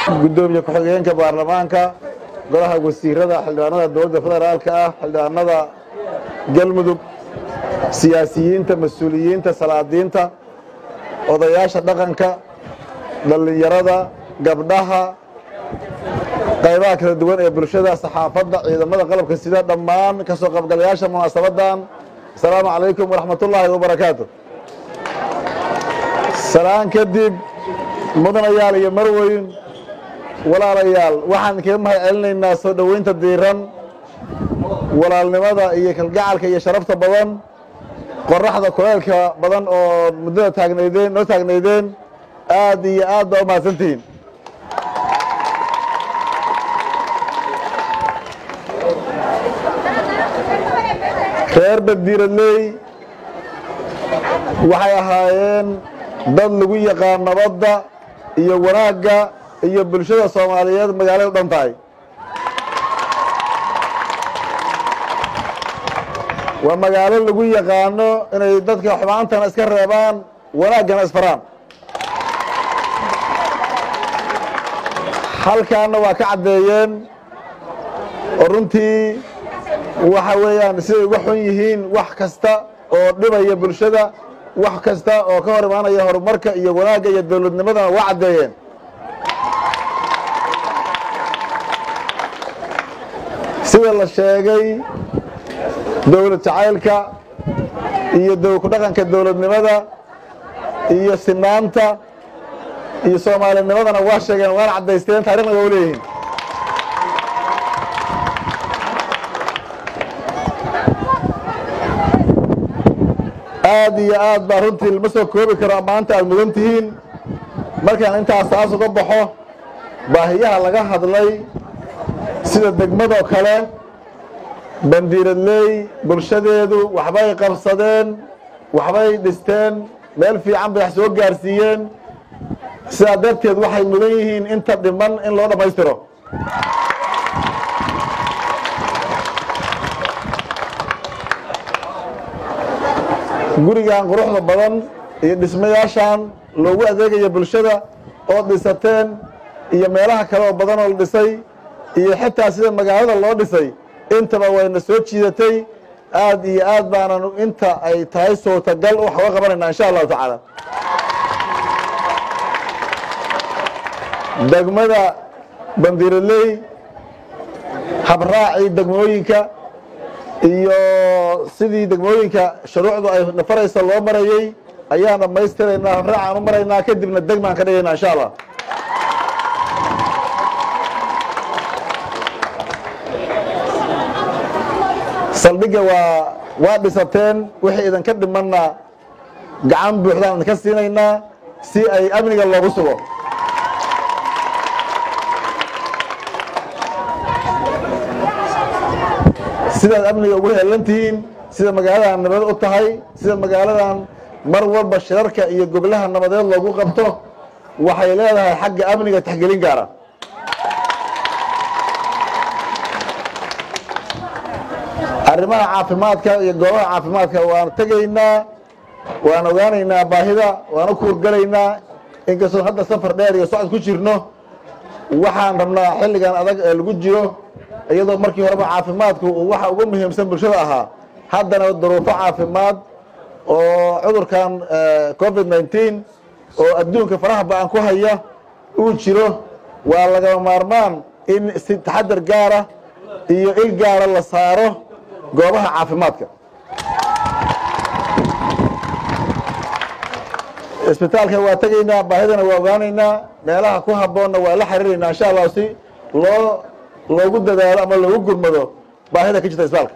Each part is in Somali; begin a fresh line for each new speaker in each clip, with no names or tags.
guddoomiye ku-xigeenka baarlamaanka golaha wasiirada xildhibaanada dowladda federaalka ah xildhibaanada galmudug siyaasiyiinta mas-uuliyiinta salaadiinta odayaasha dhaqanka dhallinyarada gabdhaha qaybaha kala duwan ee bulshada saxaafadda ciidamada qalabka sida dhammaan ka soo qaybgalayaasha munaasabadan asalaamu calaykum waraxmatullaahi wabarakaatu salaan kadib mudanayaal iyo marweyn walaalayaal waxaan kaga mahad celinaynaa soo dhoweynta diiran walaalnimada iyo kalgacalka iyo sharafta badan qoraxda kuleelka badan oo muddada taagnaydeen noo taagnaydeen aad iyo aad baa u mahadsantihiin reer baddiiradley waxay ahaayeen dad lagu yaqaan nabadda iyo wanaagga iyo bulshada soomaaliyeed magaalada u dhan tahay waa magaalo lagu yaqaano inay dadka xumaantana iska reebaan wanaaggana isfaraan halkaana waa ka caddeeyeen oo runtii waxa weeyaan siday uga xun yihiin wax kasta oo dhibaya bulshada wax kasta oo ka hor imaanaya horumarka iyo wanaagga iyo dowladnimadana waa caddeeyeen sida la sheegay dowlad jacaylka iyo ku dhaqanka dowladnimada iyo sinaanta iyo soomaalinimadana waa sheegeen waana caddaysteen taarikhna waa u leeyihiin aad iyo aad baa runtii lama soo koobi karo maanta aad mudan tihiin markaan intaas taas uga baxo baahiyaha laga hadlay sida degmadoo kale bandiiradley bulshadeedu waxbay qabsadeen waxbay dhisteen meel fiican bay wax soo gaarsiiyeen sidaa darteed waxay mudan yihiin inta dhiman in loo dhammaystiro gurigan quruxda badan iyo dhismayaashan loogu adeegaya bulshada oo dhisateen iyo meelaha kale oo badan oo la dhisay iyo xitaa sida magaalada loo dhisay intaba wayna soo jiidatay aad iyo aad baanan inta ay tahay suurtagal wax uga qabanaynaa insha allahu tacaala degmada bandiiraley habraacii degmooyinka iyo sidii degmooyinka shuruucdu ay nafaraysa loo marayey ayaan dhammaystiraynaa habraacaan u maraynaa kadibna degmaan ka dhigaynaa insha allah saldhigga waa waa dhisateen wixii idinka dhimanna gacan buuxdaan idinka siinaynaa si ay amniga loogu sugo sidaad amniga ugu heelan tihiin sida magaaladan nabad u tahay sida magaaladan mar walba shirarka iyo goblaha nabadeed loogu qabto waxay leedahay xagga amniga taxgelin gaara arrimaha caafimaadka iyo goobaha caafimaadka waan tegaynaa waan ogaanaynaa baahida waan u kuurgalaynaa inkastoo hadda safar dheer iyo socod ku jirno waxaan rabnaa xilligan adag ee lagu jiro iyadoo markii horeba caafimaadku uu waxa ugu muhiimsan bulshada ahaa haddana duruufo caafimaad oo cudurkan covid nneteen oo adduunka faraha ba-an ku haya uu jiro waa lagama maarmaan in si taxadar gaara iyo il gaara la saaro goobaha caafimaadka isbitaalka waa tegaynaa baahidana waa ogaanaynaa meelaha ku habboonna waa la xiriiraynaa insha allah si loo loogu dadaalo ama loogu gurmado baahida ka jirta isbitaalka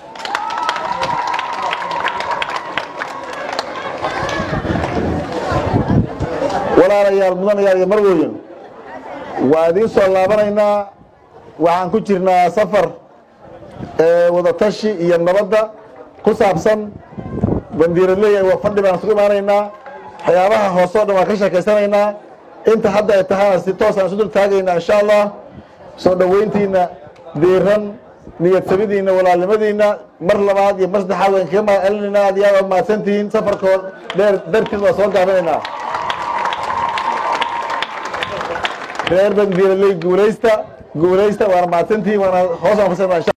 walaalayaal mudanayaal iyo marweyn waa idiin soo laabanaynaa waxaan ku jirnaa safar wadatashi iyo nabadda ku saabsan bandiiraley waa fadhi baan isugu imaanaynaa waxyaabaha hoose o dhan waan ka sheekaysanaynaa inta hadda ay tahayna si toosaan isu dul taagaynaa insha allah soo dhoweyntiina diiran niyad samidiina walaalnimadiina mar labaad iyo mar saddexaad waan kaga mahad celinaynaa aad iyo aad waa mahadsantihiin safarkoo dheer dartiid waa soo gaabinaynaa reer bandiiraley guulaysta guulaysta waana mahadsantihiin waana hoos aan fasirnaa